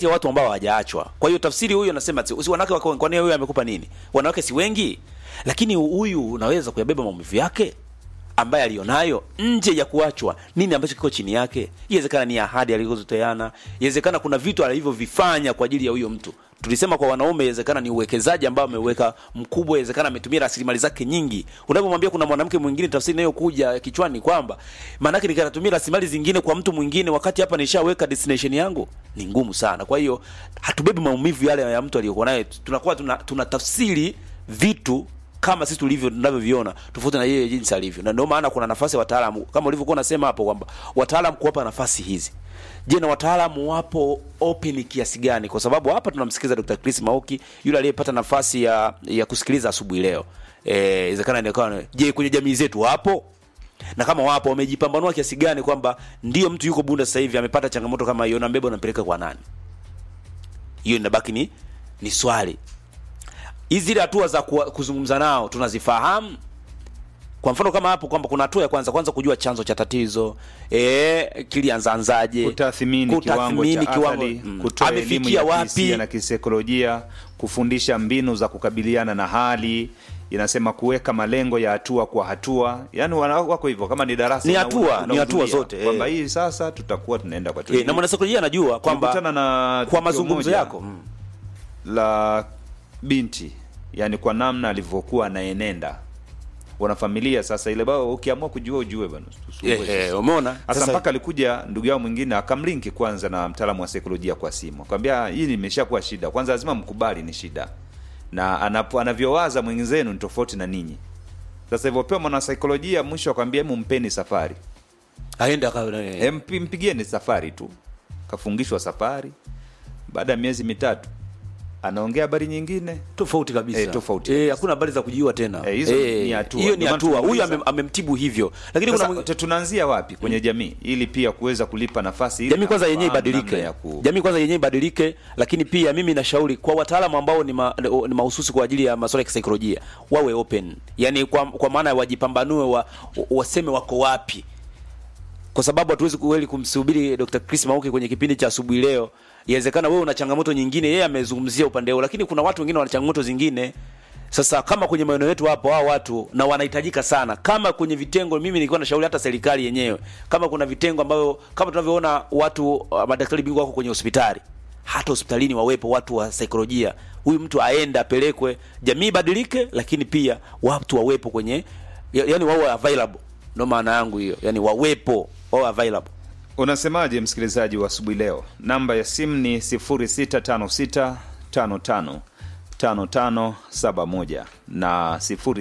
kati ya watu ambao hawajaachwa. Kwa hiyo tafsiri huyu anasema si si wanawake wako kwani huyu amekupa nini? Wanawake si wengi, lakini huyu unaweza kuyabeba maumivu yake ambaye alionayo nje ya kuachwa. Nini ambacho kiko chini yake? Inawezekana ni ahadi alizotoana, inawezekana kuna vitu alivyovifanya kwa ajili ya huyo mtu. Tulisema kwa wanaume, inawezekana ni uwekezaji ambao ameweka mkubwa, inawezekana ametumia rasilimali zake nyingi. Unapomwambia kuna mwanamke mwingine, tafsiri inayokuja kichwani kwamba maana yake nikanatumia rasilimali zingine kwa mtu mwingine, wakati hapa nishaweka destination yangu, ni ngumu sana. Kwa hiyo hatubebi maumivu yale ya mtu aliyokuwa naye, tunakuwa tuna, tuna tafsiri vitu kama sisi tulivyo tunavyoviona tofauti na yeye jinsi alivyo, na ndio maana kuna nafasi ya wataalamu kama ulivyokuwa unasema hapo kwamba wataalamu kuwapa nafasi hizi. Je, na wataalamu wapo open kiasi gani? Kwa sababu hapa tunamsikiliza Dr. Chris Mauki yule aliyepata nafasi ya ya kusikiliza asubuhi leo. Eh, inawezekana nikawa je, kwenye jamii zetu wapo? Na kama wapo wamejipambanua kiasi gani kwamba ndio mtu yuko Bunda sasa hivi amepata changamoto kama hiyo na mbeba unampeleka kwa nani? Hiyo inabaki ni ni swali hizi zile hatua za kuwa- kuzungumza nao tunazifahamu kwa mfano kama hapo kwamba kuna hatua ya kwanza kwanza kujua chanzo cha tatizo eh kilianzaanzaje kutathmini kiwango cha athari, mm, kutoa elimu amefikia ya wapi kihisia na kisaikolojia, kufundisha mbinu za kukabiliana na hali inasema kuweka malengo ya hatua kwa hatua, yani wana- wako hivyo kama ni darasa Ni una- hatua, una- ni hatua unahudhuria, zote, eh. kwamba hii sasa tutakuwa tunaenda kwa eh, na mwanasaikolojia anajua kwamba Tulikutana na kwa tukio mazungumzo moja yako mm. la binti, yani kwa namna alivyokuwa anaenenda wanafamilia. Sasa ile bao ukiamua kujua ujue bana, eh, eh, umeona sasa mpaka alikuja ndugu yao mwingine akamlinki kwanza na mtaalamu wa saikolojia kwa simu, akamwambia hii imeshakuwa shida, kwanza lazima mkubali ni shida, na anapo anavyowaza mwenzenu ni tofauti na ninyi. Sasa hivyopewa mwana saikolojia, mwisho akamwambia hemu mpeni safari, aende aka e, mpi, mpigieni safari tu. Kafungishwa safari, baada ya miezi mitatu anaongea habari nyingine tofauti kabisa Eh, tofauti eh, hakuna habari za kujiua tena Eh, hizo ni hatua. hiyo ni Ndio maana hatua huyu tunauliza. amem- amemtibu hivyo lakini kuna Sasa, mwing- tu- tunaanzia wapi kwenye jamii ili pia kuweza kulipa nafasi ili jamii kwanza yenyewe afahamu namna ibadilike ya ku... jamii kwanza yenyewe ibadilike lakini pia mimi nashauri kwa wataalamu ambao ni, ma, ni mahususi kwa ajili ya masuala ya kisaikolojia wawe open yani kwa, kwa maana ya wajipambanue wa, waseme wako wapi kwa sababu hatuwezi kweli kumsubiri Dr. Chris Mauki kwenye kipindi cha asubuhi leo. Inawezekana wewe una changamoto nyingine, yeye amezungumzia upande huo, lakini kuna watu wengine wana changamoto zingine. Sasa kama kwenye maeneo yetu hapo hao watu na wanahitajika sana, kama kwenye vitengo, mimi nilikuwa nashauri hata serikali yenyewe, kama kuna vitengo ambavyo kama tunavyoona watu uh, madaktari bingwa wako kwenye hospitali, hata hospitalini wawepo watu wa saikolojia. Huyu mtu aende apelekwe, jamii ibadilike, lakini pia watu wawepo kwenye ya- yani wawe available. Ndio maana yangu hiyo, yani wawepo, wawe available. Unasemaje msikilizaji wa asubuhi leo? Namba ya simu ni 0656555571 na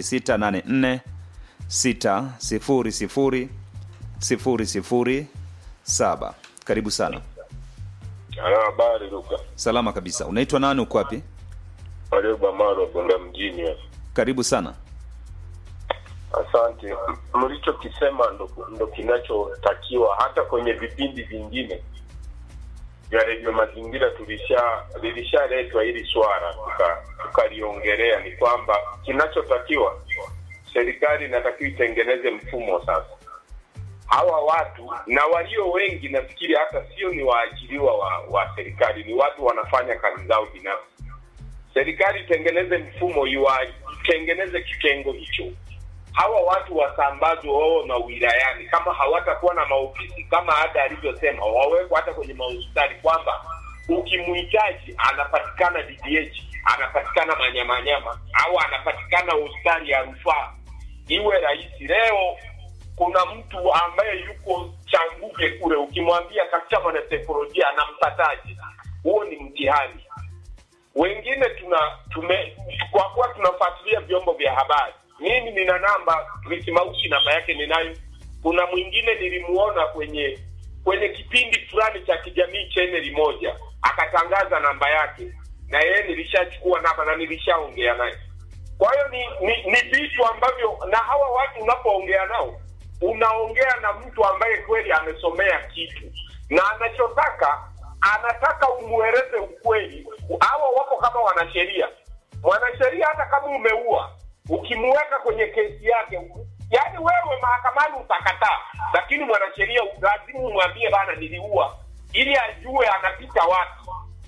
0684600007. Karibu sana. Halo, habari Luka. Salama kabisa. Unaitwa nani? Uko wapi? Warioba Maro Bunda mjini. hapa. Karibu sana. Asante. Mlichokisema ndo, ndo kinachotakiwa hata kwenye vipindi vingine vya redio Mazingira tulisha lilishaletwa hili swala tuka- tukaliongelea. Ni kwamba kinachotakiwa serikali inatakiwa itengeneze mfumo sasa hawa watu na walio wengi nafikiri hata sio ni waajiriwa wa, wa serikali, ni watu wanafanya kazi zao binafsi. Serikali itengeneze mfumo, iwa- itengeneze kitengo hicho, hawa watu wasambazwe wao na wilayani. Kama hawatakuwa na maofisi kama ada alivyosema, wawekwe hata kwenye mahospitali, kwamba ukimhitaji anapatikana DDH, anapatikana Manyamanyama au anapatikana hospitali ya rufaa, iwe rahisi. Leo kuna mtu ambaye yuko Changuge kule, ukimwambia katika mwanasaikolojia anampataje? Huo ni mtihani. Wengine tuna tume kwa kuwa tunafuatilia vyombo vya habari, mimi nina namba Maushi, namba yake ninayo. Kuna mwingine nilimuona kwenye kwenye kipindi fulani cha kijamii chaneli moja, akatangaza namba yake, na yeye nilishachukua namba na nilishaongea naye. Kwa hiyo ni ni ni vitu ambavyo, na hawa watu unapoongea nao, unaongea na mtu ambaye kweli amesomea kitu na anachotaka anataka umweleze ukweli. Hawa wako kama wanasheria. Mwanasheria hata kama umeua, ukimweka kwenye kesi yake, yaani wewe mahakamani utakataa, lakini mwanasheria lazima umwambie bana, niliua, ili ajue anapita wapi.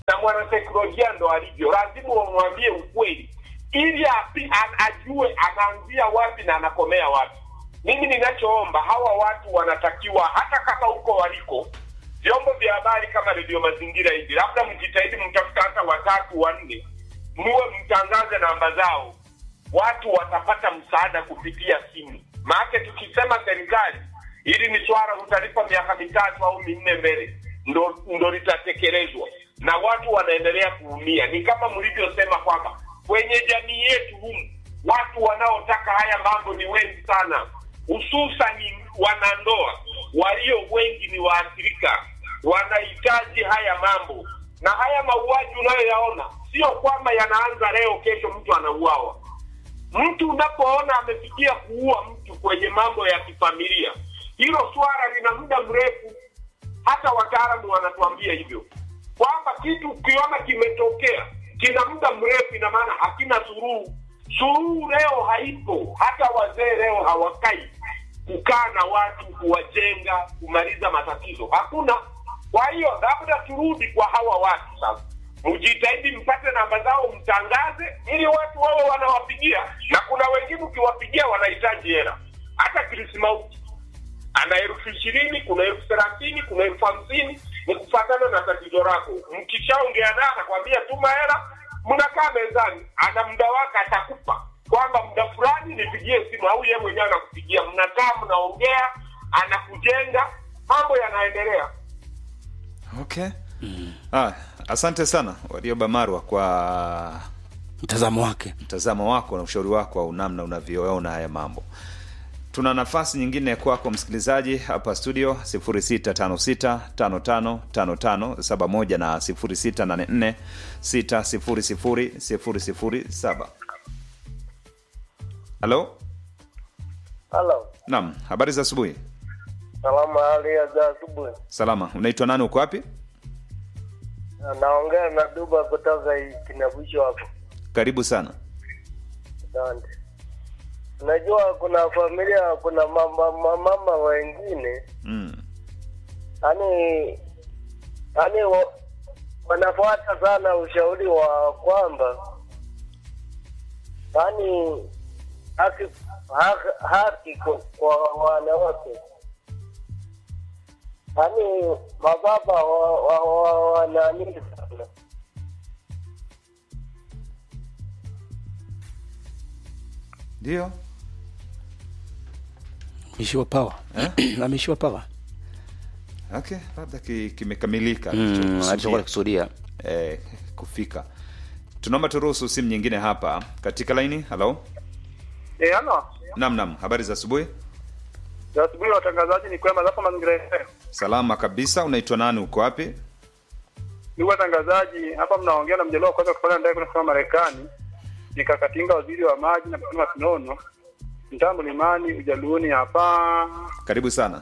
na mwanasaikolojia ndo alivyo, lazima wamwambie ukweli ili api, a, ajue anaanzia wapi na anakomea wapi. Mimi ninachoomba hawa watu wanatakiwa, hata kama huko waliko vyombo vya habari kama redio mazingira hivi, labda mjitahidi mtafuta hata watatu wanne, muwe mtangaze namba zao, watu watapata msaada kupitia simu. Maanake tukisema serikali hili ni swala utalipa miaka mitatu au minne mbele ndo, ndo litatekelezwa na watu wanaendelea kuumia. Ni kama mlivyosema kwamba kwenye jamii yetu humu watu wanaotaka haya mambo ni wengi sana, hususani wanandoa walio wengi ni waathirika, wanahitaji haya mambo. Na haya mauaji unayoyaona sio kwamba yanaanza leo, kesho mtu anauawa. Mtu unapoona amefikia kuua mtu kwenye mambo ya kifamilia, hilo swala lina muda mrefu. Hata wataalamu wanatuambia hivyo kwamba kitu ukiona kimetokea kina muda mrefu, ina maana hakina suluhu. Suluhu leo haipo, hata wazee leo hawakai kukaa na watu kuwajenga, kumaliza matatizo, hakuna. Kwa hiyo labda turudi kwa hawa watu sasa, mjitahidi mpate namba zao, mtangaze ili watu wawe wanawapigia, na kuna wengine ukiwapigia wanahitaji hela, hata Krismauti ana elfu ishirini kuna elfu thelathini kuna elfu hamsini ni kufatana na tatizo lako. Mkishaongea naye anakwambia tuma hela, mnakaa mezani, ana muda wake, atakupa kwamba muda fulani nipigie simu, au yeye mwenyewe anakupigia, mnakaa mnaongea, anakujenga, mambo yanaendelea. okay ah, asante sana warioba marwa kwa mtazamo wake mtazamo wako na ushauri wako au namna unavyoona haya mambo tuna nafasi nyingine kwako msikilizaji hapa studio 0656555571 na 0684600007 halo Halo, naam habari za asubuhi salama, hali ya za asubuhi. salama unaitwa nani uko wapi Naongea na Duba kutoka Kinabusho hapo. karibu sana Asante. Unajua kuna familia, kuna mama, mama wengine mm. yani yani wa, wanafuata sana ushauri wa kwamba yani haki haki, haki kwa, kwa wanawake yani mababa wa, wa, wa, wananini sana ndio ameishiwa pawa ameishiwa pawa okay labda ki- kimekamilika Mm, alichokusudia. alichokuwa akikusudia eh, kufika tunaomba turuhusu simu nyingine hapa katika laini halo Eh, ano nam nam habari za asubuhi za asubuhi watangazaji ni kwema zapo mazingira yenyewe. salama kabisa unaitwa nani uko wapi Ndugu watangazaji, hapa mnaongea na mjaliwa wa kwanza kupanda ndege kwenda kusoma Marekani, nikakatinga waziri wa maji na kusema Kinono, mtaa Mlimani, Ujaluoni hapa. karibu sana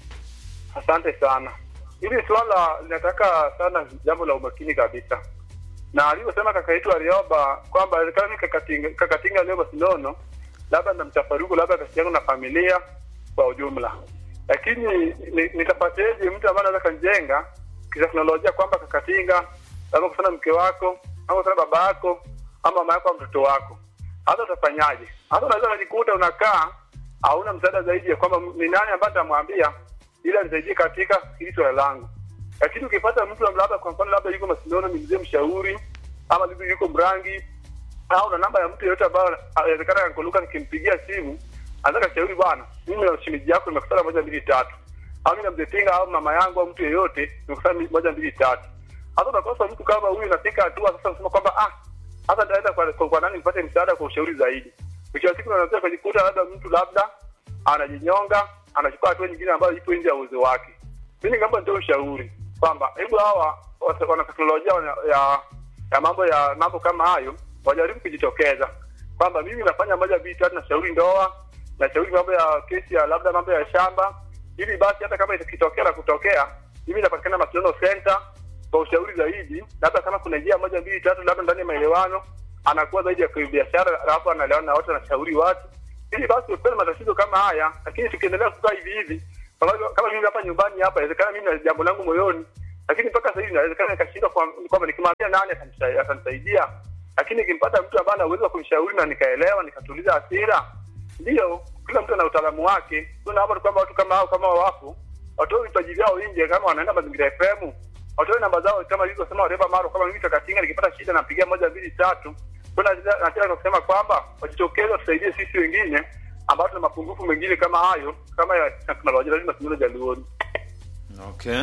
Asante sana. Hili swala linataka sana jambo la umakini kabisa, na alivyosema kaka yetu Alioba kwamba kama mimi kakatinga, kakatinga Alioba Sinono, labda na mtafaruku, labda kati yangu na familia kwa ujumla, lakini ni- nitapateje mtu ambaye anaweza kanjenga kiteknolojia kwamba kakatinga labda kusana mke wako au kusana baba yako ama mama yako au mtoto wako, hata utafanyaje? Hata unaweza unajikuta unakaa hauna msaada zaidi ya kwamba ni nani ambaye nitamwambia ili anisaidie katika hili swala langu. Lakini ukipata mtu labda kwa mfano labda yuko Masindano, ni mzee mshauri, ama labda yuko Mrangi, au na namba ya mtu yeyote ambayo inawezekana kankoluka, nikimpigia simu anataka shauri, bwana, mimi na shemeji yako nimekutana moja mbili tatu, au mimi na mzee Tinga au mama yangu au mtu yeyote nimekutana moja mbili tatu. Hata unakosa mtu kama huyu, nafika hatua sasa unasema kwamba ah, hata nitaenda kwa, kwa, kwa nani nipate msaada kwa ushauri zaidi. Mwisho wa siku unaweza kujikuta labda mtu labda anajinyonga, anachukua hatua nyingine ambayo ipo nje ya uwezo wake. Mimi ningeomba nitoe ushauri kwamba hebu hawa wasa- wana teknolojia wana- ya ya mambo ya mambo kama hayo wajaribu kujitokeza kwamba mimi nafanya moja mbili tatu, nashauri ndoa, nashauri mambo ya kesi ya labda mambo ya shamba, ili basi hata kama ikitokea na kutokea, mimi napatikana Masinono Center kwa ushauri zaidi, labda kama kuna njia moja mbili tatu, labda ndani ya maelewano anakuwa zaidi ya kibiashara, alafu anaelewana na watu, anashauri watu, ili basi usipate matatizo kama haya. Lakini tukiendelea kukaa hivi hivi, kama kama mimi hapa nyumbani hapa, inawezekana mimi na jambo langu moyoni lakini mpaka sasa hivi inawezekana nikashindwa kwa- kwamba nikimwambia nani atanisa- atanisaidia, lakini nikimpata mtu ambaye ana uwezo wa kumshauri na nikaelewa nikatuliza hasira, ndio kila mtu ana utaalamu wake. Tunaomba tu kwamba watu kama hao kama wapo watoe vipaji vyao nje, kama wanaenda mazingira FM watoe namba zao kama ilivyosema Wareba Maro, kama mimi Kakatinga nikipata shida napigia moja mbili tatu. Kuna nataka kusema kwamba wajitokeze watusaidie sisi wengine ambao tuna mapungufu mengine kama hayo kama ya teknolojia, lazima tunyole jaluoni. Okay.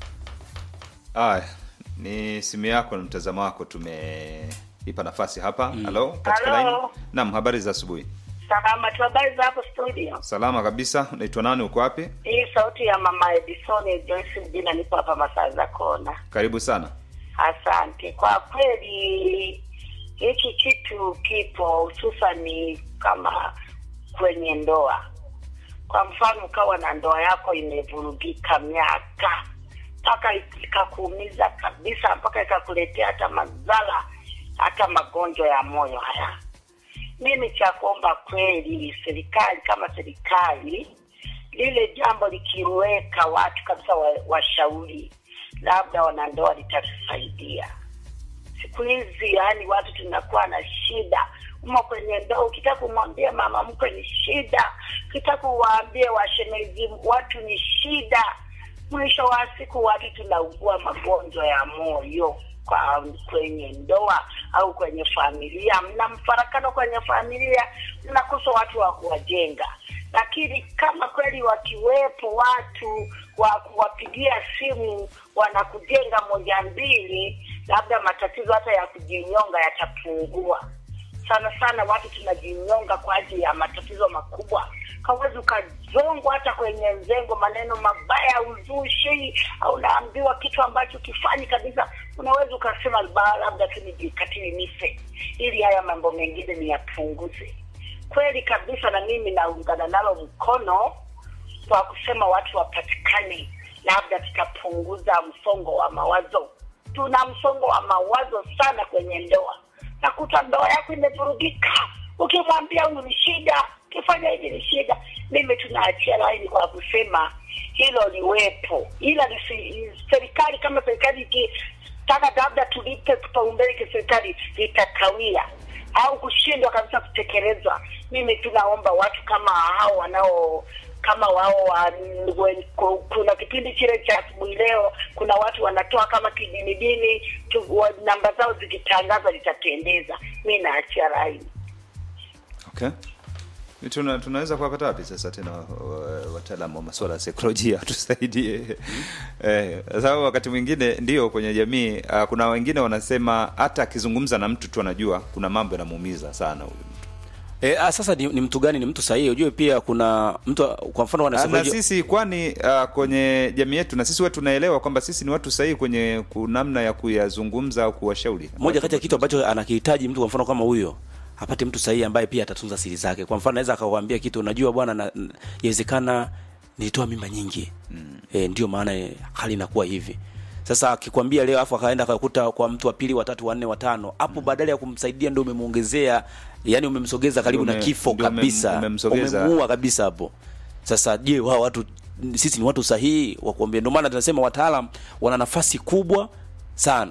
Aya, ni simu yako na mtazamo wako tumeipa nafasi hapa. Halo, katika Halo. line. Naam, habari za asubuhi. Salama tu, habari za hapo studio? Salama kabisa. Unaitwa nani? Uko wapi? Hii sauti ya mama Edison Joyce Mjina, nipo hapa masaa za kona. Karibu sana. Asante. Kwa kweli hiki kitu kipo hususani kama kwenye ndoa. Kwa mfano, ukawa na ndoa yako imevurugika miaka mpaka ikakuumiza kabisa, mpaka ikakuletea hata madhara, hata magonjwa ya moyo haya mimi cha kuomba kweli serikali kama serikali lile jambo likiweka watu kabisa wa- washauri labda wanandoa litatusaidia siku hizi yani watu tunakuwa na shida umo kwenye ndoa ukitaka kumwambia mama mkwe ni shida ukitaka kuwaambie washemeji watu ni shida mwisho wa siku watu tunaugua magonjwa ya moyo kwa kwenye ndoa au kwenye familia mna mfarakano kwenye familia mnakosa watu wa kuwajenga lakini kama kweli wakiwepo watu wa kuwapigia simu wanakujenga moja mbili labda matatizo hata ya kujinyonga yatapungua sana sana watu tunajinyonga kwa ajili ya matatizo makubwa kawezi ukazongwa hata kwenye mzengo maneno mabaya uzushi au unaambiwa kitu ambacho kifanyi kabisa unaweza ukasema "Ba, labda tu nijikatili nife ili haya mambo mengine niyapunguze kweli kabisa na mimi naungana nalo mkono kwa kusema watu wapatikane labda tutapunguza msongo wa mawazo tuna msongo wa mawazo sana kwenye ndoa nakuta ndoa yako imevurugika ukimwambia huyu ni shida ukifanya hivi ni shida mimi tunaachia laini kwa kusema hilo liwepo ila lisi, serikali kama serikali ikitaka labda tulipe kipaumbele kiserikali litakawia au kushindwa kabisa kutekelezwa mimi tunaomba watu kama hao wanao kama wao wa, wen- ku- kuna kipindi kile cha asubuhi leo kuna watu wanatoa kama kidini dini tu, wa, namba zao zikitangaza litapendeza mi naachia laini Okay. Tuna, tunaweza kuwapata wapi sasa tena wa- wataalamu wa masuala ya saikolojia tusaidie eh, sababu wakati mwingine ndio kwenye jamii uh, kuna wengine wanasema hata akizungumza na mtu tu anajua kuna mambo yanamuumiza sana huyu mtu E, a, sasa ni, ni mtu gani ni mtu sahihi ujue pia kuna mtu kwa mfano Ah, na wanasema sisi kwani uh, kwenye jamii yetu na sisi wetu tunaelewa kwamba sisi ni watu sahihi kwenye ku- namna ya kuyazungumza au kuwashauri moja kati ya kitu ambacho anakihitaji mtu kwa mfano kama huyo apate mtu sahihi ambaye pia atatunza siri zake kwa mfano anaweza akakwambia kitu unajua bwana na- n- yawezekana nilitoa mimba nyingi mm. e, ndio maana eh, hali inakuwa hivi sasa akikwambia leo afu akaenda akakuta kwa mtu wa pili watatu wanne watano hapo mm. badala ya kumsaidia ndio umemuongezea yani umemsogeza karibu Ndio na ume- kifo ndio ume- kabisa umemsogeza. umemuua kabisa hapo sasa je wao watu sisi ni watu sahihi wa kuambia ndio maana tunasema wataalam wana nafasi kubwa sana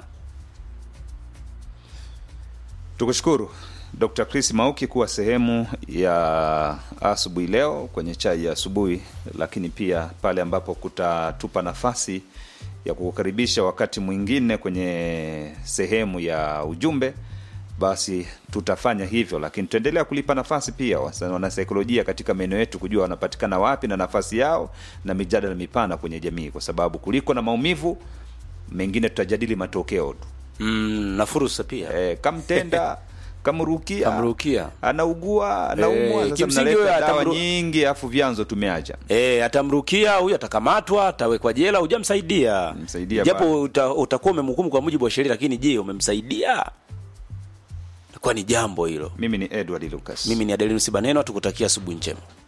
tukushukuru dr chris mauki kuwa sehemu ya asubuhi leo kwenye chai ya asubuhi lakini pia pale ambapo kutatupa nafasi ya kukukaribisha wakati mwingine kwenye sehemu ya ujumbe basi tutafanya hivyo lakini tutaendelea kulipa nafasi pia wasa- wanasaikolojia katika maeneo yetu kujua wanapatikana wapi na nafasi yao na mijadala mipana kwenye jamii kwa sababu kuliko na maumivu mengine tutajadili matokeo tu mm, na fursa pia eh, kamtenda kamrukia Kamrukia. anaugua anaumwa Eh, sasa kimsingi mnaleta huyo dawa atamru- nyingi afu vyanzo tumeacha E, atamrukia huyu atakamatwa atawekwa jela hujamsaidia Msaidia japo bado. uta, utakuwa umemhukumu kwa mujibu wa sheria lakini je umemsaidia kwa ni jambo hilo mimi ni edward lucas mimi ni adelinus baneno tukutakia asubuhi njema